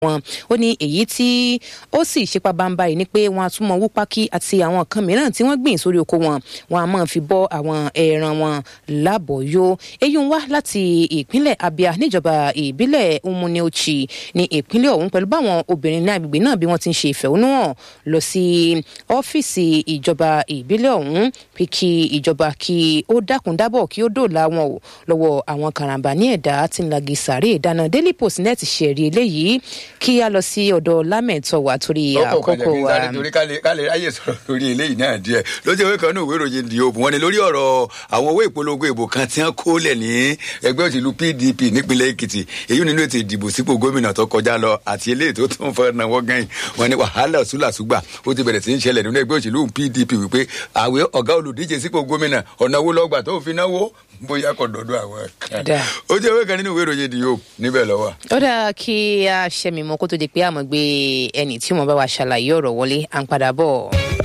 wọn ó ní èyí tí ó sì ṣe pabamba yìí ni pé wọn á tún mọ wúpákí àti àwọn nǹkan mìíràn tí wọ́n gbìn sórí oko wọn wọn á máa fi bọ́ àwọn ẹran wọn lábọ̀ọ́yó èyí ń wá láti ìpínlẹ̀ abia níjọba ìbílẹ̀ umuniochi ní ìpínlẹ̀ ọ̀hún pẹ̀lú báwọn obìnrin ní agbègbè náà bí wọ́n ti ń ṣe ìfẹ̀hónúhàn lọ sí ọ́fíìsì ìjọba ìbílẹ̀ ọ̀hún pé kí ìjọba kí ó dákun dábọ̀ kí ó dòòlà wọn o lọ́wọ́ àwọn karambà ní ẹ̀dá tí ń lagi sàárè ìdáná daily post net ṣẹ̀rí eléyìí kí a lọ sí ọ̀dọ̀ lámẹ̀tọ́ wa torí àkókò wa. torí ká lè ráyè sọ̀rọ̀ lórí eléyìí náà díẹ̀ lójú ìwé kan ní ìwé ìròyìn di òògùn wọn ni lórí ọ̀rọ̀ àwọn owó ìpolongo ìbò kan tí wọ́n kó lẹ̀ ní ẹgbẹ́ òṣèlú pdp nípínlẹ̀ èkìtì èyí nínú ètò ìdìbò sípò gómìnà tó kọjá lọ àti eléyìí tó tún fẹ́ náwó gan wọn ni wàhálà ṣúlàṣúgbà ó ti bẹ̀rẹ̀ sí í ṣẹlẹ̀ nínú ẹgbẹ́ òṣèlú pdp wípé àwẹ̀ ọ̀gá olùdíje sípò gómìnà ọ̀nà owó lọ́gbà tó fi náwó bóyá kò dọdọ àwọn kan ó jẹ́ ìwé kan nínú ìwé ìròyìn ìdìyó níbẹ̀ lọ́wọ́. ó dáa kí a ṣẹ́mi mọ́ kó tó di pé àmọ́ gbé ẹnì tí mo bá wa ṣàlàyé ọ̀rọ̀ wọlé à ń padà bọ̀.